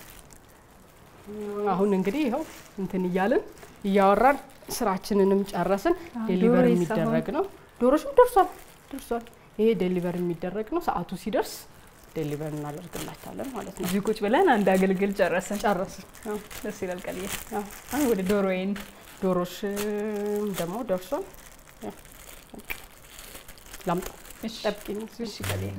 አሁን እንግዲህ ይኸው እንትን እያልን እያወራን ስራችንንም ጨረስን። አዎ፣ ዴሊቨር ዶሮ የሚደረግ ነው። ዶሮሽም ደርሷል ደርሷል። ይሄ ዴሊቨር የሚደረግ ነው። ሰዓቱ ሲደርስ ዴሊቨር እናደርግላታለን ማለት ነው። እዚህ ቁጭ ብለን አንድ አገልግል ጨረስን። ጨረስን። አዎ፣ ደስ ይላል ቀልዬ። አዎ። አሁን ወደ ዶሮዬን ዶሮሽ ደግሞ ደርሷል። ያው፣ በቃ ላምጣው። እሺ፣ ጠብቂኝ። እሺ ቀልዬ።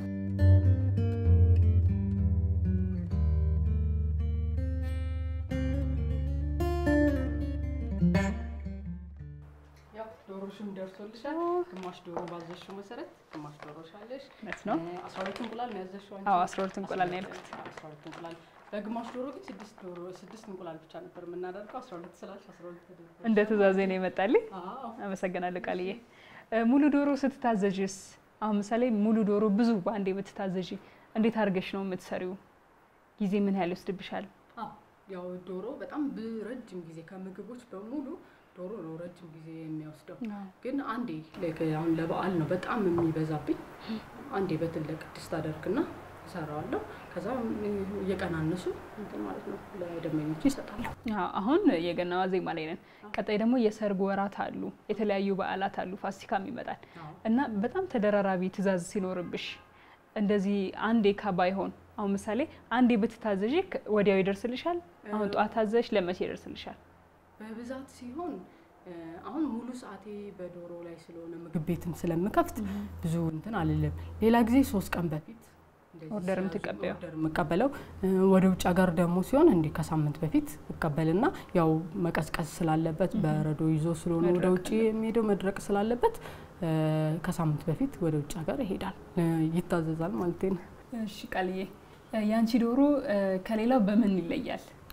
ያው ዶሮሽም ደርሶልሻል። ግማሽ ዶሮ ባዘሽው መሰረት ግማሽ ዶሮሽ አለሽ። እውነት ነው። አስራ ሁለት እንቁላል ነው ያዘሽው አንቺ? አዎ፣ አስራ ሁለት እንቁላል ነው ያልኩት። አስራ ሁለት እንቁላል በግማሽ ዶሮ ግን ስድስት ዶሮ ስድስት እንቁላል ብቻ ነበር የምናደርገው። አስራ ሁለት ስላልሽ አስራ ሁለት ተደርጎ እንደ ትእዛዜ ነው የመጣልኝ። አዎ አመሰግናለሁ ቃልዬ። እ፣ ሙሉ ዶሮ ስትታዘዥስ? አሁን ምሳሌ ሙሉ ዶሮ ብዙ በአንዴ ብትታዘዥ እንዴት አድርገሽ ነው የምትሰሪው? ጊዜ ምን ያህል ይወስድብሻል? አዎ ያው ዶሮ በጣም ብ- ረጅም ጊዜ ከምግቦች በሙሉ ዶሮ ነው ረጅም ጊዜ የሚወስደው። ግን አንዴ ላይክ አሁን ለበዓል ነው በጣም የሚበዛብኝ። አንዴ በትልቅ ድስት አደርግና እሰራዋለሁ። ከዛ እየቀናነሱ እንትን ማለት ነው ለደንበኞች ይሰጣለሁ። አዎ፣ አሁን የገና ዋዜማ ላይ ነን። ቀጣይ ደግሞ የሰርግ ወራት አሉ፣ የተለያዩ በዓላት አሉ፣ ፋሲካም ይመጣል እና በጣም ተደራራቢ ትእዛዝ ሲኖርብሽ እንደዚህ አንዴ ከባይሆን አሁን ምሳሌ አንዴ ብትታዘዥ ከ- ወዲያው ይደርስልሻል? አሁን ጠዋት ታዘሽ ለመቼ ይደርስልሻል? በብዛት ሲሆን እ፣ አሁን ሙሉ ሰዓቴ በዶሮ ላይ ስለሆነ ምግብ ቤትም ስለምከፍት ብዙ እንትን አልልም። ሌላ ጊዜ ሶስት ቀን በፊት እንደዚህ ኦርደር ሲያዙ የምትቀበይው? ኦርደር የምቀበለው እ፣ ወደ ውጭ ሀገር ደግሞ ሲሆን እንዲህ ከሳምንት በፊት እቀበልና ያው መቀዝቀዝ ስላለበት በረዶ ይዞ ስለሆነ ወደ መድረቅ ውጭ የሚሄደው መድረቅ ስላለበት እ፣ ከሳምንት በፊት ወደ ውጭ ሀገር ይሄዳል እ፣ ይታዘዛል ማለት ነው። እሺ ቃልዬ፣ የአንቺ ዶሮ እ፣ ከሌላው በምን ይለያል?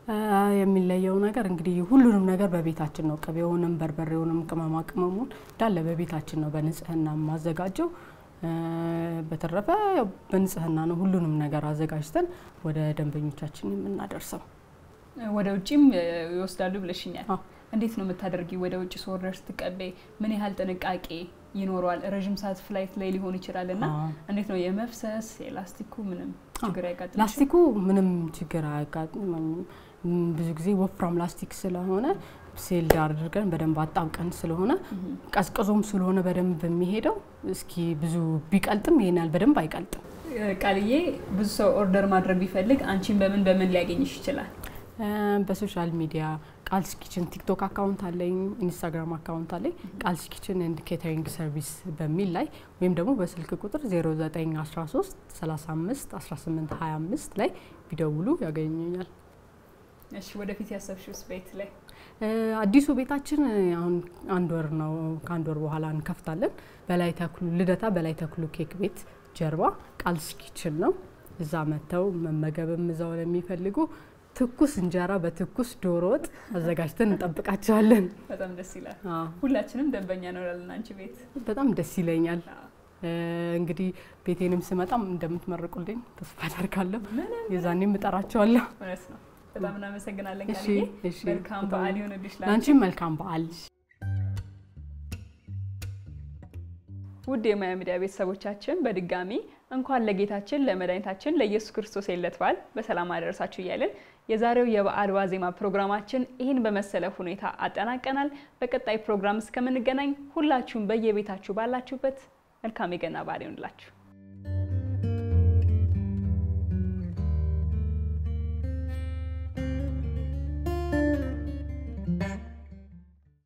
የሚለየው ነገር እንግዲህ ሁሉንም ነገር በቤታችን ነው። ቅቤውንም፣ በርበሬውንም፣ ቅመማ ቅመሙን እንዳለ በቤታችን ነው በንጽህና የማዘጋጀው። በተረፈ በንጽህና ነው ሁሉንም ነገር አዘጋጅተን ወደ ደንበኞቻችን የምናደርሰው። ወደ ውጭም ይወስዳሉ ብለሽኛል። አዎ። እንዴት ነው የምታደርጊ? ወደ ውጭ ሶርደር ስትቀበይ ምን ያህል ጥንቃቄ ይኖረዋል? ረዥም ሰዓት ፍላይት ላይ ሊሆን ይችላል እና አዎ። እንዴት ነው የመፍሰስ የላስቲኩ ምንም ችግር አይጋጥም? ላስቲኩ ምንም ችግር አያጋጥምም። ብዙ ጊዜ ወፍራም ላስቲክ ስለሆነ ሴልድ አድርገን በደንብ አጣብቀን ስለሆነ ቀዝቅዞም ስለሆነ በደንብ የሚሄደው እስኪ ብዙ ቢቀልጥም ይሄን ያህል በደንብ አይቀልጥም። ቃልዬ ብዙ ሰው ኦርደር ማድረግ ቢፈልግ አንቺን በምን በምን ሊያገኝሽ ይችላል? በሶሻል ሚዲያ ቃልስ ኪችን ቲክቶክ አካውንት አለኝ፣ ኢንስታግራም አካውንት አለኝ። ቃልስ ኪችን ኤንድ ኬተሪንግ ሰርቪስ በሚል ላይ ወይም ደግሞ በስልክ ቁጥር 0913 35 18 25 ላይ ቢደውሉ ያገኙኛል። እሺ ወደፊት ያሰብሽውስ ቤት ላይ አዲሱ ቤታችን አሁን አንድ ወር ነው። ከአንድ ወር በኋላ እንከፍታለን። በላይ ተክሉ ልደታ በላይ ተክሉ ኬክ ቤት ጀርባ ቃልስ ኪችን ነው። እዛ መጥተው መመገብም እዛው ለሚፈልጉ ትኩስ እንጀራ በትኩስ ዶሮ ወጥ አዘጋጅተን እንጠብቃቸዋለን። በጣም ደስ ይላል። አዎ፣ ሁላችንም ደንበኛ እንሆናለን አንቺ ቤት። በጣም ደስ ይለኛል። አዎ። እንግዲህ ቤቴንም ስመጣም እንደምትመርቁልኝ ተስፋ አደርጋለሁ። ምንም የዛኔም እጠራቸዋለሁ። እውነት ነው። በጣም እናመሰግናለን እሺ፣ ቃልዬ። እሺ። መልካም በጣም በዓል ይሆንልሽ ላንቺ። ለአንቺም መልካም በዓል። ውድ የማያ ሚዲያ ቤተሰቦቻችን በድጋሚ እንኳን ለጌታችን ለመድኃኒታችን ለኢየሱስ ክርስቶስ የልደት በዓል በሰላም አደረሳችሁ እያልን የዛሬው የበዓል ዋዜማ ፕሮግራማችን ይህን በመሰለ ሁኔታ አጠናቀናል። በቀጣይ ፕሮግራም እስከምንገናኝ ሁላችሁም በየቤታችሁ ባላችሁበት መልካም የገና በዓል ይሆንላችሁ።